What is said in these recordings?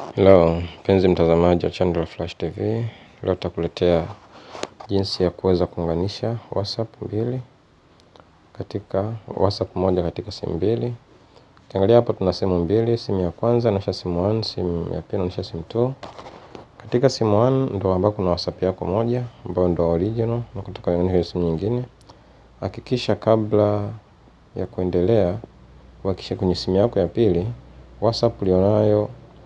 Hello, mpenzi mtazamaji wa channel Flash TV. Leo tutakuletea jinsi ya kuweza kuunganisha WhatsApp mbili katika WhatsApp moja katika simu mbili. Ukiangalia hapa tuna simu mbili, simu ya kwanza inaonyesha simu 1, simu ya pili inaonyesha simu 2. Katika simu 1 ndo ambako kuna WhatsApp yako moja ambayo ndo original na kutoka kwenye simu nyingine. Hakikisha kabla ya kuendelea uhakikishe kwenye simu yako ya pili WhatsApp ulionayo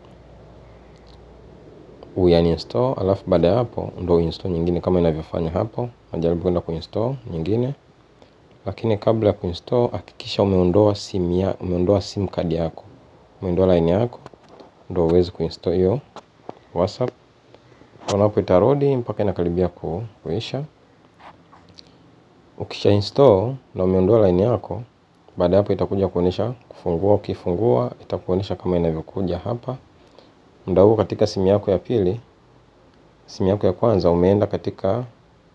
uyaninstall, alafu baada ya hapo ndo install nyingine kama inavyofanya hapo. Najaribu kwenda kuinstall nyingine, lakini kabla ya kuinstall hakikisha umeondoa simu ya umeondoa sim card yako, umeondoa line yako, ndo uweze kuinstall hiyo WhatsApp. Unapo itarudi mpaka inakaribia kuisha. Ukisha install na umeondoa line yako, baada hapo itakuja kuonyesha kufungua. Ukifungua itakuonyesha kama inavyokuja hapa. Muda huo katika simu yako ya pili, simu yako ya kwanza umeenda katika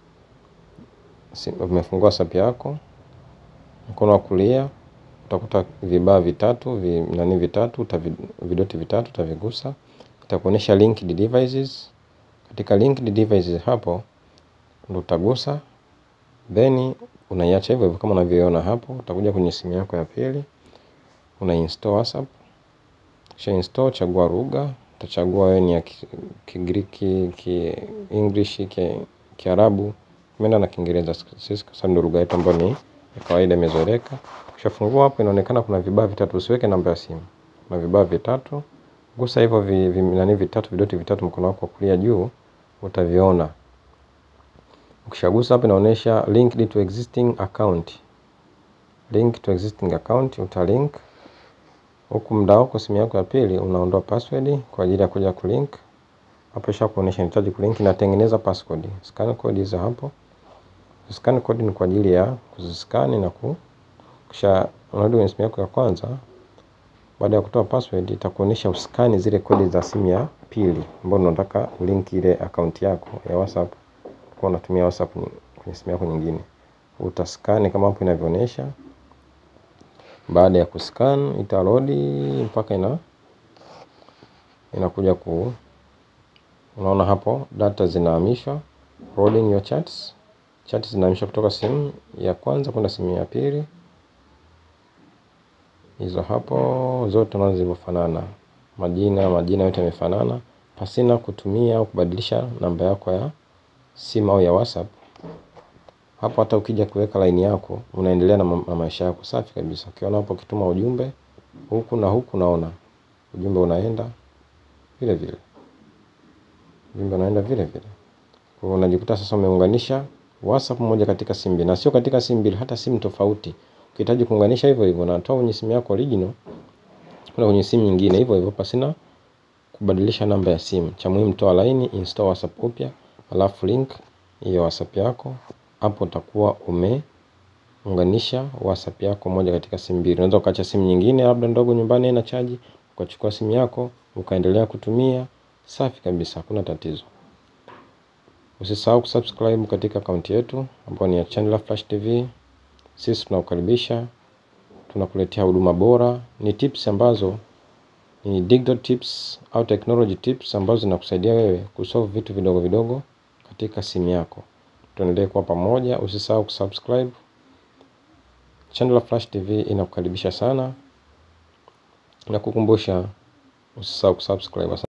umefungua WhatsApp yako, mkono wa kulia utakuta vibaa vitatu vi, nani vitatu vidoti vitatu utavigusa, itakuonyesha linked devices. Katika linked devices hapo ndo utagusa, then unaiacha hivyo hivyo kama unavyoona hapo. Utakuja kwenye simu yako ya pili, una install WhatsApp. Kisha install, chagua lugha, utachagua wewe ni ya Kigiriki, ki English, ki Kiarabu. Tumeenda na Kiingereza sisi kwa sababu ndio lugha yetu ambayo ni ya kawaida imezoeleka. Ukishafungua hapo inaonekana kuna vibaa vitatu, usiweke namba ya simu. Kuna vibaa vitatu. Gusa hivyo vi, vi, nani vitatu vidoti vitatu mkono wako wa kulia juu utaviona. Ukishagusa hapo inaonyesha linked to existing account. Link to existing account utalink. Huku muda wako simu yako ya pili unaondoa password kwa ajili ya kuja kulink. Hapo isha kuonyesha inahitaji kulink, inatengeneza passcode. Scan code hizo hapo. Scan code ni kwa ajili ya kuziskani na ku kisha unarudi kwenye simu yako ya kwanza. Baada ya kutoa password itakuonyesha uskani zile kodi za simu ya pili ambayo unataka link ile account yako ya WhatsApp kwa unatumia WhatsApp kwenye simu yako nyingine. Utaskani kama hapo inavyoonyesha. Baada ya kuscan itarodi mpaka ina inakuja ku unaona hapo data zinahamishwa, loading your chats. Chats zinahamishwa kutoka simu ya kwanza kwenda simu ya pili. Hizo hapo zote nazo zilivyofanana, majina majina yote yamefanana, pasina kutumia au kubadilisha namba yako ya simu au ya WhatsApp. Hapo hata ukija kuweka line yako unaendelea na maisha yako safi kabisa. Ukiona hapo ukituma ujumbe huku na huku, naona ujumbe unaenda vile vile, ujumbe unaenda vile vile. Kwa hiyo unajikuta sasa umeunganisha WhatsApp moja katika simu mbili, na sio katika simu mbili, hata simu tofauti. Ukihitaji kuunganisha hivyo hivyo, unatoa kwenye simu yako original kwenda kwenye simu nyingine hivyo hivyo, pasina kubadilisha namba ya simu. Cha muhimu, toa line, install WhatsApp upya, alafu link hiyo WhatsApp yako. Hapo utakuwa umeunganisha WhatsApp yako moja katika simu mbili. Unaweza ukaacha simu nyingine labda ndogo nyumbani haina chaji, ukachukua simu yako ukaendelea kutumia, safi kabisa, hakuna tatizo. Usisahau kusubscribe katika akaunti yetu ambayo ni ya Channel Flash TV. Sisi tunakukaribisha, tunakuletea huduma bora, ni tips ambazo ni digital tips au technology tips ambazo zinakusaidia wewe kusolve vitu vidogo vidogo katika simu yako. Tuendelee kuwa pamoja, usisahau kusubscribe. Channel Flash TV inakukaribisha sana na kukumbusha usisahau kusubscribe.